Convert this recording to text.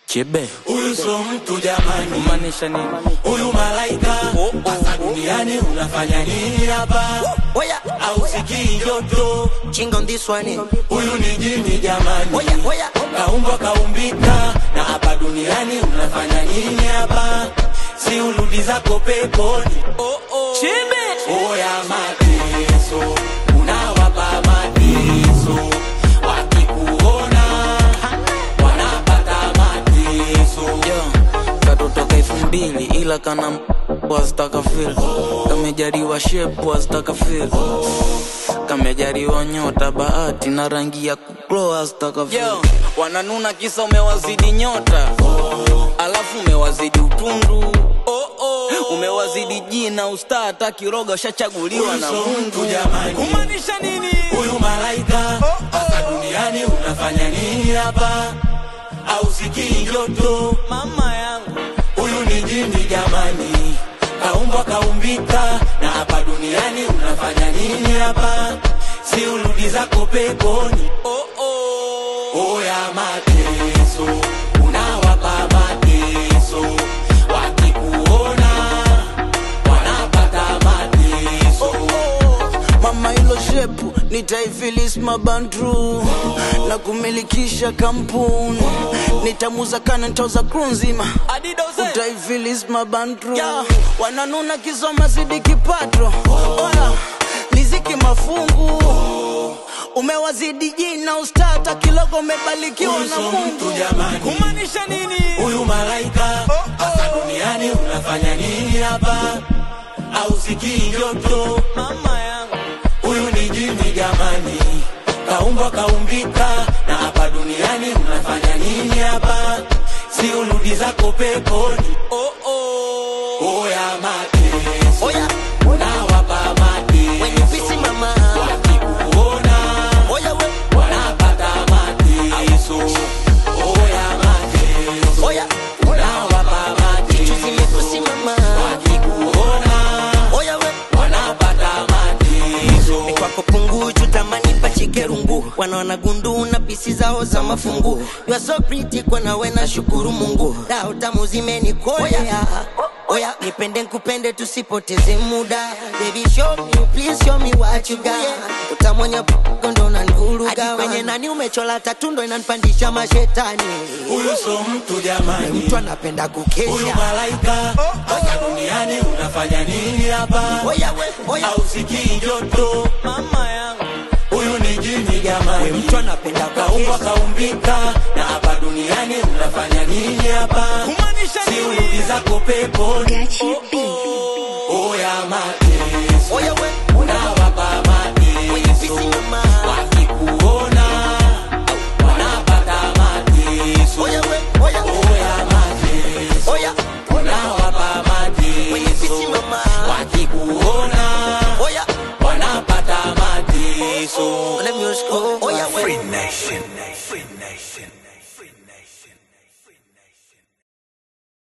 Chebe Huyu so mtu jamani, kumaanisha nini? huyu malaika Oh, oh, hasa duniani unafanya nini hapa? Oya, Au sikii joto? ching on this one. eh. Huyu ni jini jamani, Oya, oya. kaumbwa kaumbika, na hapa duniani unafanya nini hapa? Si urudi zako peponi. Chebe Oya mateso, unawapa mateso, wakikuona wanapata mateso. yo katotoka elfu mbili ila kana wazitaka fil kamejariwa shep wazitaka fil kamejariwa nyota bahati na rangi ya kuklo wazitaka fil wananuna kisa umewazidi nyota alafu umewazidi utundu umewazidi jina ustaa hata kiroga ushachaguliwa na Huyu so mungu mtu jamani. kumaanisha nini Huyu malaika hasa duniani unafanya nini hapa? Au sikii joto? mama yangu Huyu ni jini jamani, kaumbwa kaumbika, na hapa duniani unafanya nini hapa? Si urudi zako peponi. oh, oh. Oya mateso, unawapa mateso, wakikuona wanapata mateso. mama ilo shepu nitaifilis mabandru na kumilikisha kampuni nitamuza kana ntoza kru nzima utaifilis mabandru wananuna kisoma zidi kipato oya liziki mafungu umewazidi jina ustata kilogo umebalikiwa Huyu na so mtu mungu jamani. kumaanisha nini Huyu malaika hasa duniani unafanya nini hapa? Au sikii joto? mama yangu Huyu ni jini jamani, kaumbwa kaumbika, na hapa duniani unafanya nini hapa? Si urudi zako peponi. oh, oh. Oya mateso, Oya, unawapa when you busy mateso, mama. wakikuona Oya, we. wanapata mateso. Oya mateso, Oya, unawapa chuzi mateso, mepusi mama. wakikuona Oya, we. wanapata mateso. Ni kwako pungu chutamani pachike rungu wanaona gundu na pisi zao za mafungu you are so pretty kwa nawe na shukuru mungu dao tamu zimenikolea oya nipende nkupende tusipoteze muda baby show me please show me what you got utamwenya ndo unanivuruga kwenye nani umechola tatu ndo inanipandisha mashetani Huyu so mtu jamani, mtu anapenda huyu kukesha malaika hapa duniani unafanya nini hapa? oya we oya Au sikii joto? mama yangu Huyu ni jini jamani, mtu anapenda kaumbwa kukesha kaumbika, na hapa duniani unafanya nini hapa? kumaanisha Si nini urudi zako peponi. Gachi B. Oya mateso, oya we unawapa When you busy mateso, mama. wakikuona wanapata mateso. oya we oya Oya mateso, oya unawapa When you busy mateso, mama. wakikuona oya wanapata mateso. let me just go oya we Free Nation. Free Nation.